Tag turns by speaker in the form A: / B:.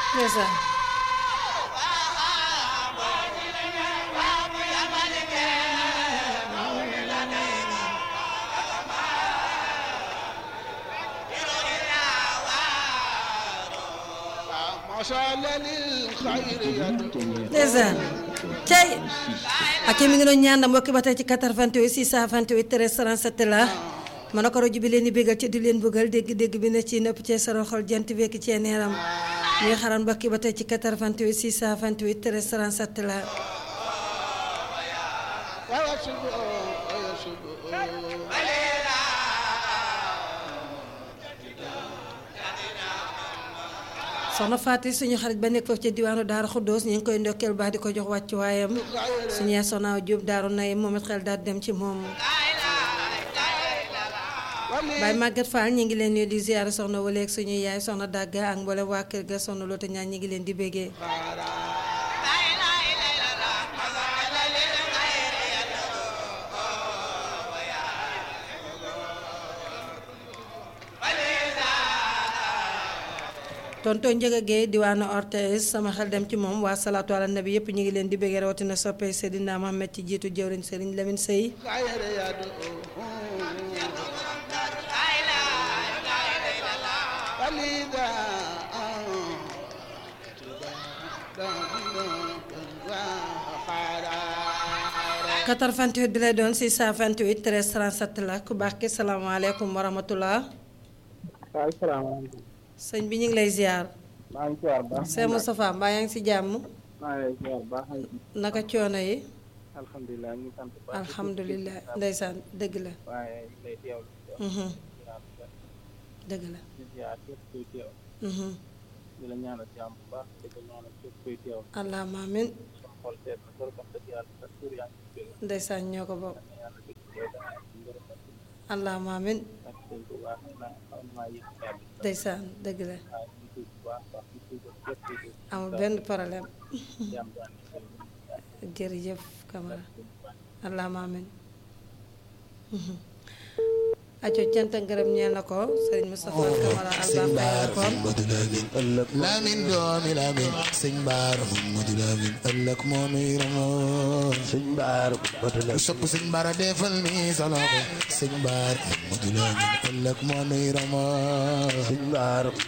A: ndeysaan ndeysaan cey ak mi ngi doon ñaan mbokki ba tey ci 88 628 13 37 la ma ne ko rajo bi leen di bégal ci di leen bëggal dégg-dégg bi ne ci nëpp cee saro xol jant wekk cee neeram ñuy xaran mbokki ba tey ci 88 628 13 37 la soxna Faati suñu xarit ba nekk foofu ci diwaanu Daara Xuddoos ñu ngi koy ndokkeel baax di ko jox wàccu waayam suñu yaay soxna Jóob Daaru Nay moom it xel daal dem ci moom Baay Màggat Fall ñi ngi leen nuyu di ziyaara soxna waleeg suñu yaay soxna dàgga ak mboolem waa kër ga soxna loota ñaan ñi ngi leen di béggee tonton Njëga Géey diwaanu Ortez sama xel dem ci moom waa salaatu ala nabi yëpp ñu ngi leen di béggee rawatina soppee Seydina Mohamed ci jiitu jëwriñ Sëriñ Lamin Sëy quatre-vingt-huit bi lay doon 628 13 37 la ku baax ki salaamaaleykum wa rahmatullah
B: waaw salaamaaleykum.
A: sëñ bi ñu ngi lay ziar.
B: maa ngi ziar baax.
A: Sëñ Moustapha mbaa yaa ngi si jàmm.
B: maa ngi lay ziar baax.
A: naka coono yi.
B: alhamdulilah ñu ngi sant baax.
A: alhamdulilah ndeysaan dëgg la.
B: waaye ñu ngi lay teewlu.
A: Mhm. dëgg la.
B: di ziar képp kuy teew.
A: Mhm.
B: di la ñaanal jàmm bu baax di ko ñaanal képp kuy teew.
A: allahumma amin
B: sama xol seet na trop wax dëgg yàlla sa tur yaa ngi ci jóge.
A: ndeysaan ñoo ko bokk.
B: yàlla dëgg koy def ci ngërëm ak
A: allahumma amin
B: ak sëñ bu baax naa xam naa yëg kàddu.
A: ndeysaan dëgg la.
B: waaye ñu ngi tudd bu baax baax di tudd képp kuy teew.
A: amul benn problème.
B: jàmm daan di sëñ bi.
A: jërëjëf Camara allahumma amin aco cant ak ngërëm ñeel na ko sëriñ Moustapha Camara Alba Faye la ko
C: Mamadou Lamine Lamine doomi Lamine sëñ Baara Mamadou Lamine ëllëg moo nuy ramoo sëñ Baara Mamadou Lamine sopp sëñ Baara defal ni sa loxo sëñ Baara Mamadou Lamine ëllëg moo nuy ramoo sëñ Baara